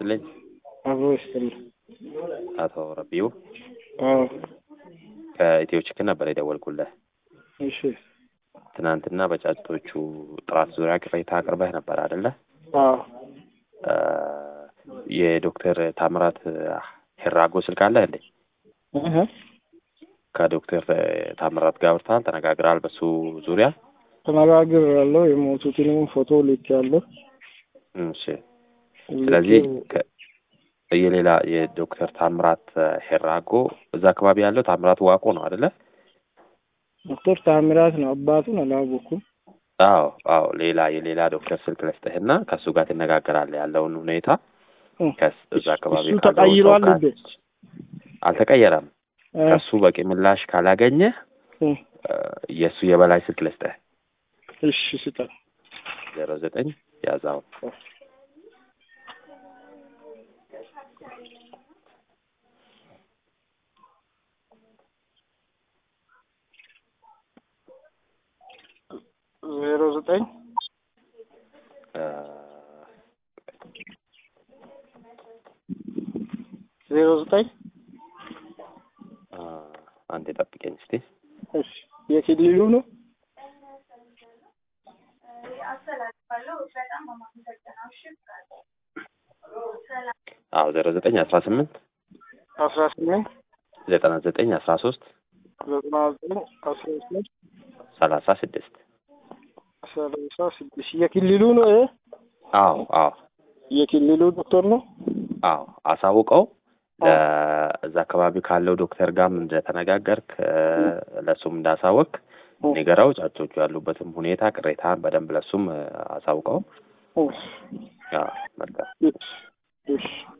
ይስጥልኝ። አብሮ ይስጥልኝ። አቶ ረቢው አዎ ከኢትዮ ችክን ነበር የደወልኩልህ። እሺ ትናንትና በጫጩቶቹ ጥራት ዙሪያ ቅሬታ አቅርበህ ነበር አይደለ? አዎ እ የዶክተር ታምራት ሄራጎ ስልክ አለ እንዴ? እህ ከዶክተር ታምራት ጋር አውርተሃል? ተነጋግረሃል በሱ ዙሪያ? ተነጋግር ያለው የሞቱትንም ፎቶ ልክ ያለው እሺ ስለዚህ ከ- የሌላ የዶክተር ታምራት ሄራጎ እዛ አካባቢ ያለው ታምራት ዋቆ ነው አይደለ? ዶክተር ታምራት ነው አባቱን አላወኩም። አዎ አዎ ሌላ የሌላ ዶክተር ስልክ ልስጥህና ከእሱ ጋር ትነጋገራለህ ያለውን ሁኔታ ከስ እዛ አካባቢ እሱ ካለው ተቀይሯል ተወካይ- እንዴ? አልተቀየረም። እ ከሱ በቂ ምላሽ ካላገኘ እ የእሱ የበላይ ስልክ ልስጥህ እሺ ስጠን። ዜሮ ዘጠኝ ያዛው ዜሮ ዘጠኝ እ ዜሮ ዘጠኝ አ፣ አንዴ ጠብቀኝ እስቲ እሺ የክልሉ ነው አዎ ዜሮ ዘጠኝ አስራ ስምንት አስራ ስምንት ዘጠና ዘጠኝ አስራ ሶስት ዘጠና ዘጠኝ አስራ ስምንት ሰላሳ ስድስት ሰላሳ ስድስት የክልሉ ነው ይሄ አዎ አዎ የክልሉ ዶክተር ነው። አዎ አሳውቀው ለእዛ አካባቢ ካለው ዶክተር ጋርም እንደተነጋገርክ እ፣ ለእሱም እንዳሳወቅ ንገረው። ጫጮቹ ያሉበትም ሁኔታ ቅሬታን በደንብ ለእሱም እ፣ አሳውቀው። እሺ አዎ መልካም እሺ